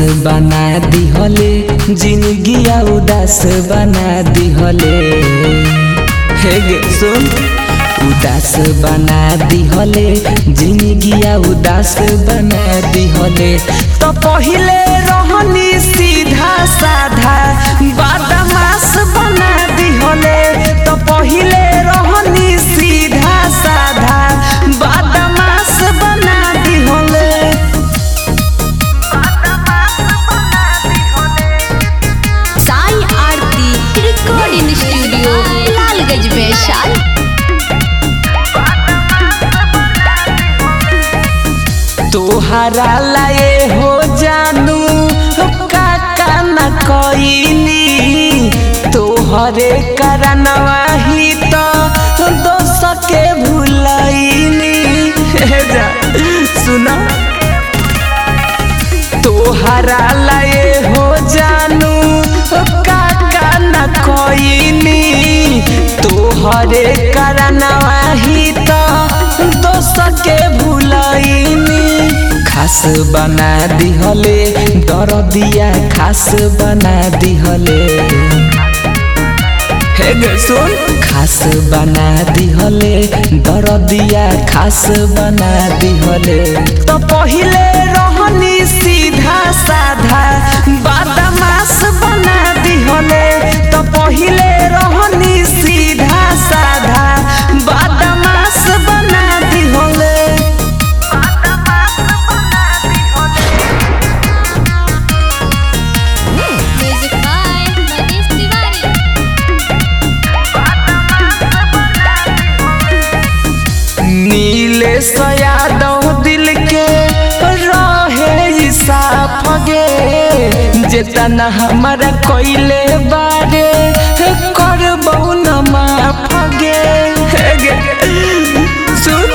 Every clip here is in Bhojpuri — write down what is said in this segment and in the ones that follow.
बना दिहले जिंदगिया उदास बना दिहले हे गे सुन उदास बना दिहले जिंदगिया उदास बना दिहले तो पहिले रहनी सीधा साधा बदमाश बना दिहले तो पहिले रहनी सीधा साधा बदमाश बना दिहले साई आरती रिकॉर्डिंग स्टूडियो लालगंज वैशाल तोहरा लाए हो जानू काका न कईनी तोहरे करनवा ही तो दोस के भूलईनी हे जा सुना तोहरा लाए हो जानू काका न कईनी तोहरे करनवा ही तो दोस के भूलईनी खास बना दिहले दरदिया खास बना दिहले हे गे सुन खास बना दिहले दरदिया खास बना दिहले तो पहिले रहनी सीधा साधा बदमाश बना दिहले तो पहिले रहनी सीधा साधा बदमाश बना दिहले म्यूजिक बाय मनीष तिवारी नीले यादव दिल के रहे साफ गे जेतना हमारा कोइले बारे कर न माफ गे हे गे, सुन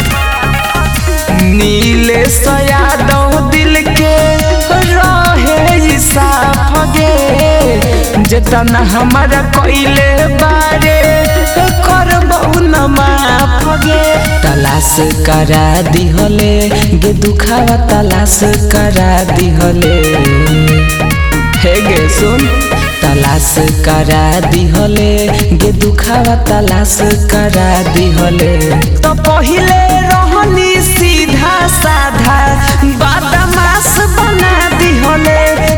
नीले यादव दिल के रहे साफ गे जेतना हमारा कोइले बारे कर न माफ गे तलाश करा दिहले गे दुखावा तलाश करा दिहले हे गे सुन तलाश करा दिहले गे दुखावा तलाश करा दिहले तो पहिले रहनी सीधा साधा बदमाश बना दिहले